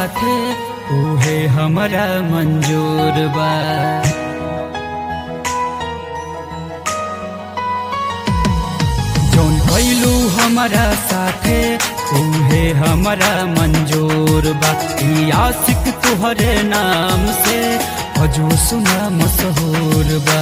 साथे उहे हमरा मंजूर बा जौन कैलू हमरा साथे उहे हमरा मंजूर बा ई आशिक तुहरे नाम से हजू सुना मशहूर बा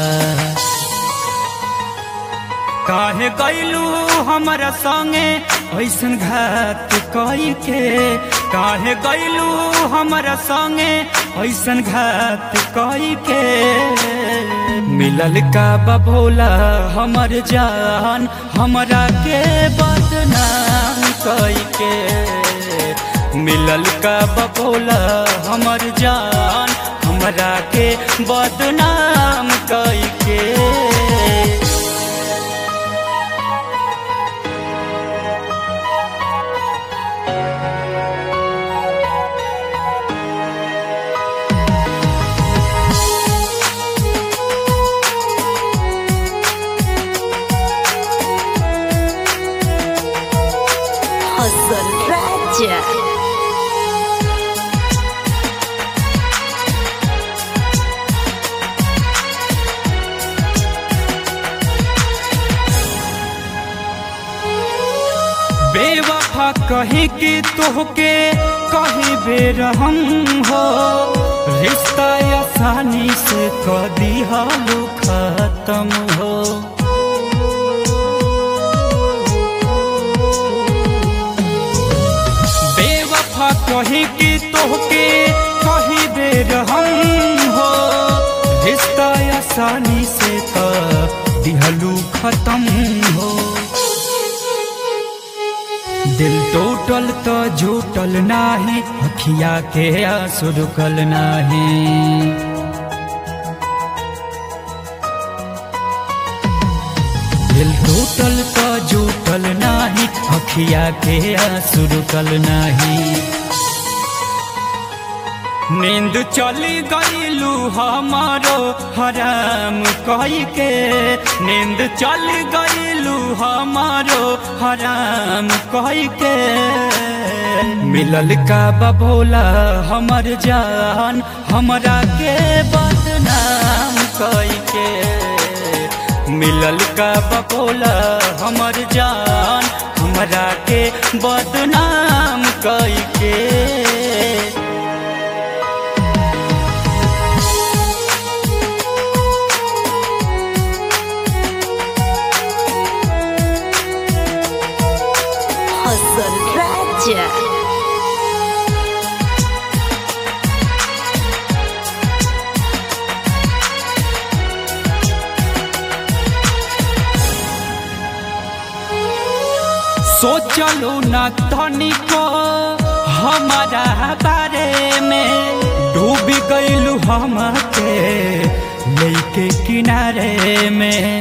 काहे गैलू हमरा संगे ऐसन घात कई के काहे गैलू हमरा संगे ऐसन घात कई के मिलल का बभोला हमर जान हमरा के बदनाम कई के मिलल का बभोला हमर जान हमरा के बदनाम कई के Hasan Raja. बेवफा कहे कि तोहके कहे बेर हम हो रिश्ता आसानी से कर दिहालू खत्म हो बेवफा कहे कि तोहके कहे बेर हम हो रिश्ता आसानी से कर दिहलू खत्म हो दिल टूटल तो झूटल नाही अखिया के आंसू रुकल नाही दिल टूटल तो झूटल नाही अखिया के आंसू रुकल नाही नींद चली गईलू हमारो हराम कही के नींद चल गईलू हमारो हराम कही के मिलल का बभोला हमर जान हमरा के बदनाम कही के मिलल का बभोला हमर जान हमरा के बदनाम कही के Hasan Raja. सोचलो न तनिको हमारा बारे में डूब गईलू हम के लेके किनारे में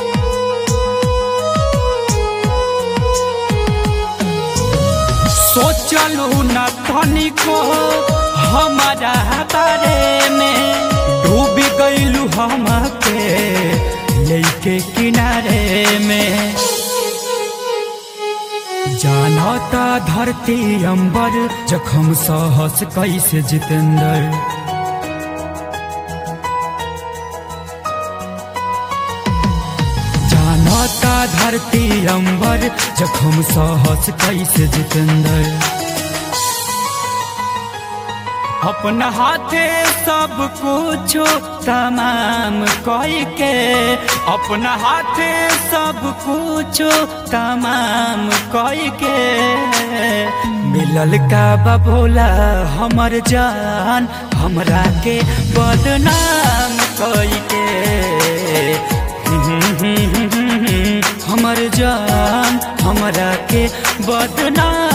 सोचलो न तनिको हमारा बारे में डूब गईलू हम के लेके किनारे में जानता धरती अंबर जखम सहस कैसे जितेंद्र जानता धरती अंबर जखम सहस कैसे जितेंद्र अपना हाथे सब कुछ तमाम कई के अपना हाथे सब कुछ तमाम कई के मिलल का बभोला हमर जान हमरा के बदनाम कई के हमर जान हमरा के बदनाम